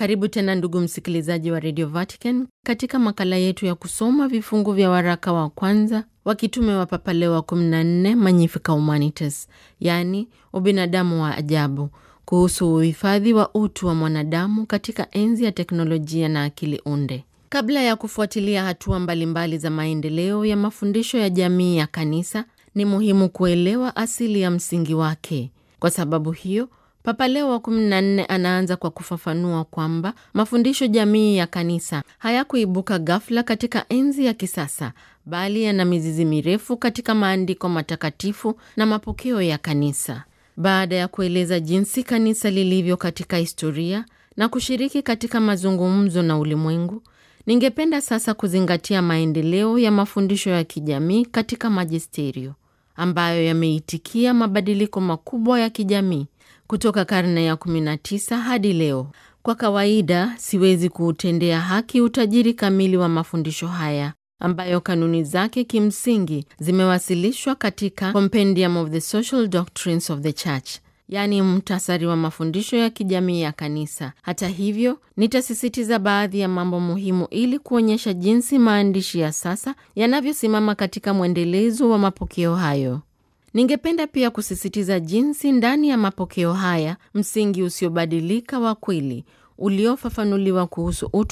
Karibu tena ndugu msikilizaji wa Radio Vatican katika makala yetu ya kusoma vifungu vya waraka wa kwanza wa kitume wa Papa Leo wa 14 Magnificat Humanitas, yaani ubinadamu wa ajabu, kuhusu uhifadhi wa utu wa mwanadamu katika enzi ya teknolojia na akili unde. Kabla ya kufuatilia hatua mbalimbali za maendeleo ya mafundisho ya jamii ya kanisa, ni muhimu kuelewa asili ya msingi wake. Kwa sababu hiyo Papa Leo wa 14 anaanza kwa kufafanua kwamba mafundisho jamii ya kanisa hayakuibuka ghafla katika enzi ya kisasa, bali yana mizizi mirefu katika maandiko matakatifu na mapokeo ya kanisa. Baada ya kueleza jinsi kanisa lilivyo katika historia na kushiriki katika mazungumzo na ulimwengu, ningependa sasa kuzingatia maendeleo ya mafundisho ya kijamii katika majisterio ambayo yameitikia mabadiliko makubwa ya kijamii kutoka karne ya 19 hadi leo. Kwa kawaida, siwezi kuutendea haki utajiri kamili wa mafundisho haya ambayo kanuni zake kimsingi zimewasilishwa katika Compendium of the Social Doctrines of the Church, yaani mtasari wa mafundisho ya kijamii ya kanisa. Hata hivyo, nitasisitiza baadhi ya mambo muhimu ili kuonyesha jinsi maandishi ya sasa yanavyosimama katika mwendelezo wa mapokeo hayo. Ningependa pia kusisitiza jinsi ndani ya mapokeo haya msingi usiobadilika wa kweli uliofafanuliwa kuhusu utu